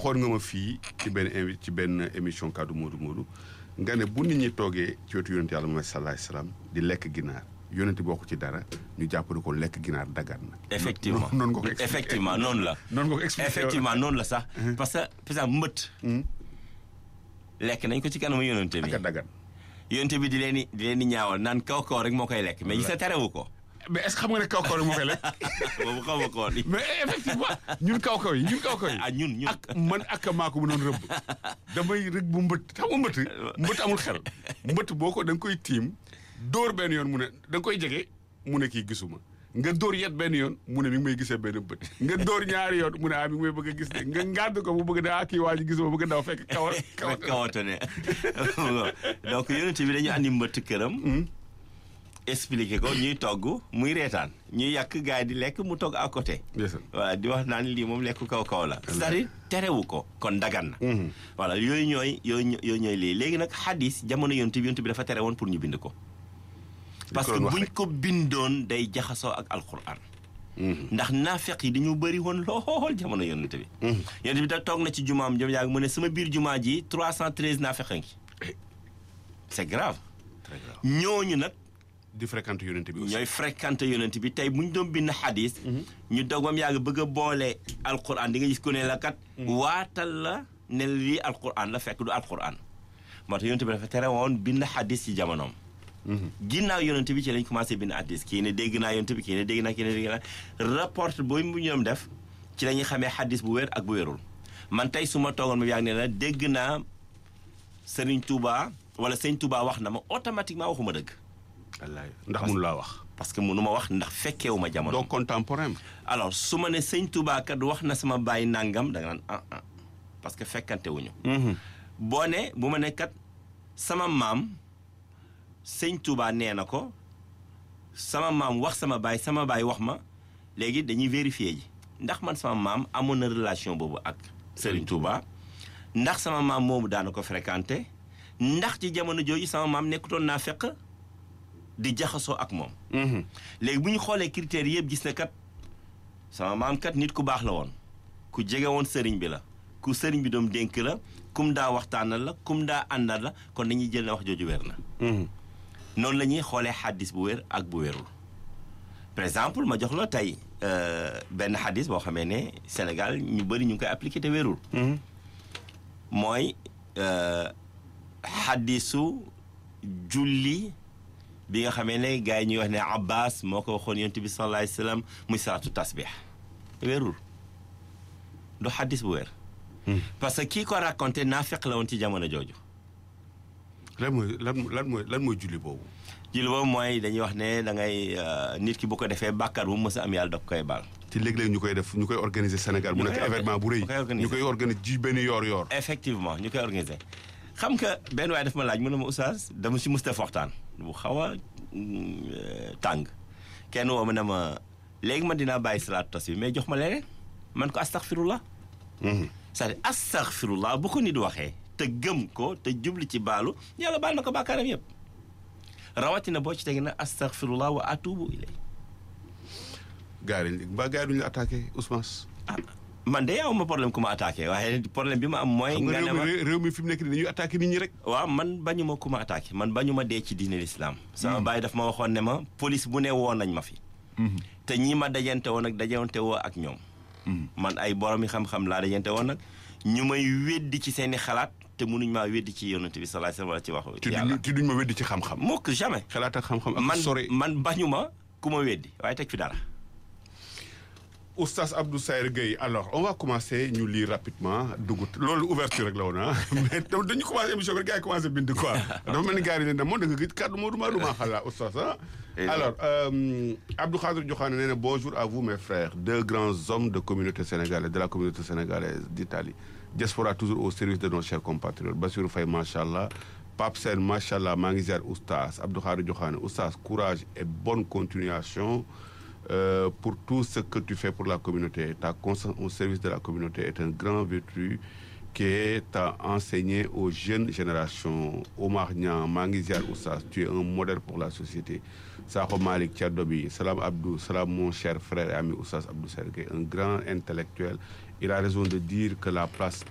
xool nga ma fii ci benn invi ci benn émission kaddu Modou Modou nga ne bu nit ñi toogee ci wetu yonent yàlla Muhammad sallallahu alayhi wasallam di lekk ginaar yonent bokk ci dara ñu jàpp ne ko lekk ginaar dagan na. effectivement noonu nga ko expliqué effectivement noonu la. noonu nga ko expliqué effectivement noonu la sax. parce que par exemple mbët. lekk nañ ko ci kanamu yonente bi. ak a dagan. yonente bi di leen di di leen di ñaawal naan kaw kaw rek moo koy lekk mais gis nga terewu ko. mais est-ce que xam nga ne kaw kaw rek moo koy lekk. boobu xaw ma ko woon. mais effectivement ñun kaw kaw yi ñun kaw kaw yi. ah ñun ñun. ak man ak maa ko mënoon rëbb damay rëbb bu mbët xam nga mbët mbët amul xel mbët boo ko da nga koy tiim dóor benn yoon mu ne da nga koy jege mu ne kii gisuma nga dóor yet benn yoon mu ne mi ngi may gisee benn bët nga dóor ñaari yoon mu ne ah mi ngi may bëgg a gis de nga ngàdd ko mu bëgg ne ah kii waa ji gisuma bëgg daw fekk kawar kawar kawatone donc yonent bi dañu andi mbëtt këram expliqué ko ñuy togg muy reetaan ñuy yàq gars yi di lekk mu togg à côté ndeysaan. voilà di wax naan lii moom lekk kaw kaw la c'est-à-dire terewu ko kon dagan na voilà yooyu ñooy yooyu yooyu ñooy lii léegi nag xadis jamono yonent bi yonent bi dafa tere woon pour ñu bind ko parce que doon wax buñ rek. ko bindoon day jaxasoo ak alquran ndax naafeq yi dañu bëri woon lool jamono yonent bi yonent bi da toog na ci jumaam jom yaag mu ne sama biir jumaa ji 313 naafeq a ngi c'est grave très grave ñooñu nag di fréquenter yonent bi aussi ñooy fréquenté yonent bi tey bu ñu doon bind xadis ñu dogam yàgg bëgg a boole alquran di nga gis ku ne la kat waatal la ne lii alquran la fekk du alquran moo tax yonent bi dafa tere woon bind xadis ci jamonoom ginnaaw yonent bi ci lañ commencé bind xadis kii ne dégg naa yonent bi kii ne dégg naa kii ne dégg naa rapport booy mu ñoom def ci la ñuy xamee xadis bu wér ak bu wérul man tey su ma toogoon ma yàgg ne la dégg naa Sëriñ Touba wala Sëriñ Touba wax na ma automatiquement waxuma dëgg wallaay ndax mënu laa wax parce que mënu ma wax ndax fekkeewu ma jamono. donc contemporain alors su ma ne sëñ Touba kat wax na sama baay nangam da nga naan ah ah parce que fekkante wuñu boo ne bu ma ne kat sama maam sëñ Touba nee na ko sama maam wax sama baay sama baay wax ma léegi dañuy vérifier ji ndax man sama maam amoon na relation boobu ak Serigne Touba ndax sama maam moomu daana ko fréquenté ndax ci jamono jooju sama maam nekkutoon naa fekk di jaxasoo ak moom. léegi bu ñu xoolee critères yëpp gis na kat sama maam kat nit ku baax la woon ku jege woon sëriñ bi la ku sëriñ bi doom dénk la kum daa waxtaanal la kum daa àndal la kon dañuy jël ne wax jooju wér na. noonu la ñuy xoolee xaddis bu wér ak bu wérul par exemple ma jox la tey benn xaddis boo xamee ne Sénégal ñu bëri ñu ngi koy appliqué te wérul. mooy xaddisu julli. bi nga xamee ne gars yi ñuy wax ne Abbas moo ko waxoon yonent bi sallallahu alayhi wa sallam muy salaatu tasbih wérul du xaddis bu wér. parce que kii ko raconté naa fekk la woon ci jamono jooju. lan mooy lan lan mooy lan mooy julli boobu. julli boobu mooy dañuy wax ne da ngay nit ki bu ko defee bàkkaar bu mu mës a am yàlla da koy baal. te léeg-léeg ñu koy def ñu koy organiser Sénégal mu nekk événement bu rëy. ñu koy organiser ji benn yoor-yoor. effectivement ñu koy organiser. xam nga benn waaye daf ma laaj mu ne ma oustaz dama si Moustapha waxtaan bu xaw a tàng kenn woo ma ne ma léegi man dinaa bàyyi salaatu tas bi mais jox ma leneen man ko astaghfirullah c'est-à-dire astaghfirullah bu ko nit waxee te gëm ko te jubli ci baalu yàlla baal na ko bàkkaaram yëpp rawatina boo ci tegi na astaghfirullah wa atubu ilay gars yi mbaa gars yi duñu la attaqué Ousmane. ah man de aw ma problème ku ma attaqué waaye problème bi ma am mooy. xam nga nga ne ma réew mi réew mi fi mu nekk nii dañuy attaqué nit ñi rek. waaw man bañu ma ku ma attaqué man bañu ma dee ci diine l'islam sama baay daf ma waxoon ne ma police bu ne woon nañ ma fi. te ñii ma dajante woon ak dajante woo ak ñoom. man ay borom yi xam-xam laa dajante woon nag ñu may weddi ci seen i xalaat te mënuñ maa weddi ci yonent bi sallallahu alayhi wasallam wala ci te waxu yàlla. duñ te duñ ma weddi ci xam-xam. mukk jamais. xalaat ak xam-xam ak man sore. man bañu ma ku ma weddi waaye teg fi dara. Oustaz Abdou Sayer Gueye alors on va commencer ñu lire rapidement dugg loolu ouverture rek la woon ah mais dañu commencé émission bi gars yi commencé bind quoi dafa mel ni gars yi ne moom da nga gis kàddu Modou Madou maa xalaat Oustaz ah. alors euh, Abdou Khadir Diokhane nee na bonjour à vous mes frères deux grands hommes de communauté sénégalaise de la communauté sénégalaise d'Italie diaspora toujours au service de nos chers compatriotes Bassirou Faye macha allah Pape Sène macha allah maa ngi ziar Oustaz Abdou Khadir Diokhane Oustaz courage et bonne continuation. Euh, pour tout ce que tu fais pour la communauté. Ta constance au service de la communauté est un grand vertu qui est à enseigner aux jeunes générations. Omar Niang, Mangi Ziar Oussas, tu es un modèle pour la société. Sakho Malik Tchadobi, Salam Abdou, Salam mon cher frère et ami Oussas Abdou Sergué, un grand intellectuel. Il a raison de dire que la place